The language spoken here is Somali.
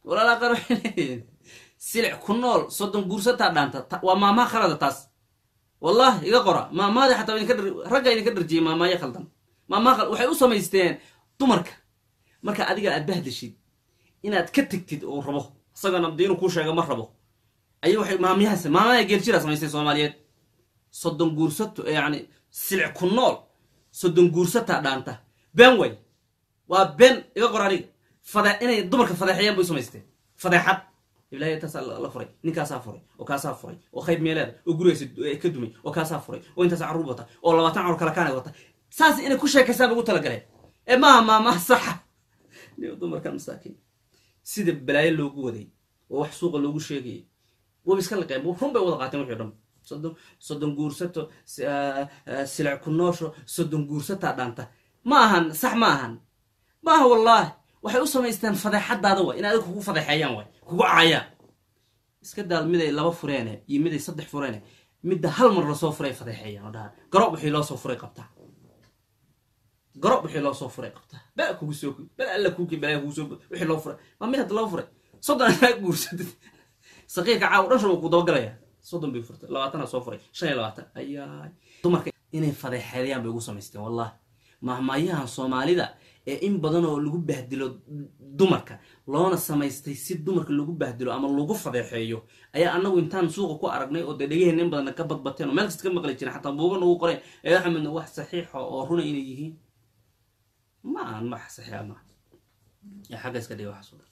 walaala qaar waxay leeyihiin silic ku nool soddon guursataa dhaanta Ta- waa maamaha khalada taas wallahi iga qora maamaada xataa idinka dhar- ragga idinka dharjiyey maamaayo khaldan maamaha khal- waxay u samaysteen dumarka marka adiga aad bahdashid inaad ka tegtid oo rabo isagana dee inuu kuu sheego ma rabo ayay waxay maamyahaas maamaya geeljiraa samaystay soomaaliyeed soddon guursato yani silic ku nool soddon guursataa dhaanta been way waa been iga qor aniga fade inay dumarka fadeexeeyaan bay u samaysteen fadeexad ilaahay intaasaa la la furay ninkaasaa furay oo kaasaa furay oo qayb meeleeda oo gurigaas ka dumay oo kaasaa furay oo intaasaa carruur wata oo labaatan carruur kala kaanay wata saas inay ku sheekaysaan ugu talagaleen ee maaha maamaha saxa Niyo dumarkan masaakiin sida balaayo loogu waday oo wax suuqa loogu sheegayay waba iska liqeen run bay wada qaateen wixii o dhan soddon soddon guursato si- ah, ah, silic ku noosho soddon guursataa dhaanta ma ahan sax ma ahan ma aha wallaahi waxay u samaysteen fadeexadaada way in adiga kugu fadeexeeyaan way kugu caayaan iska daal miday laba fureene iyo miday saddex fureene midda hal mar lasoo furay fadeexeeyaan oo dhaha garob wixii loo soo furay qabtaa garob wixii loo soo furay qabtaa bala kugu soo bala alla kuuki balaa kugu soo wixii loo furay ma mid hadda loo furay soddon anaa guursatid saqiirka caaw dhan shaba ku dabagalaya soddon bay furtay labaatana soo furay shan iyo labaatan ayaay dumarka inay fadeexeeyaan bay ugu samaysteen wallahi mahmaayahan soomaalida ee in badan oo lagu bahdilo dumarka loona samaystay si dumarka lagu bahdilo ama lagu fadeexeeyo ayaa anagu intaan suuqa ku aragnay oo dee dhegaheen in badan ka badbateen oo meel kasta ka maqli jiren xataa buuga nagu qoreen ee axmedna wax saxiixa oo runa inay yihiin ma ahan wax saxiixa maaha yaa xagga iska dhiga waxaas oo dhan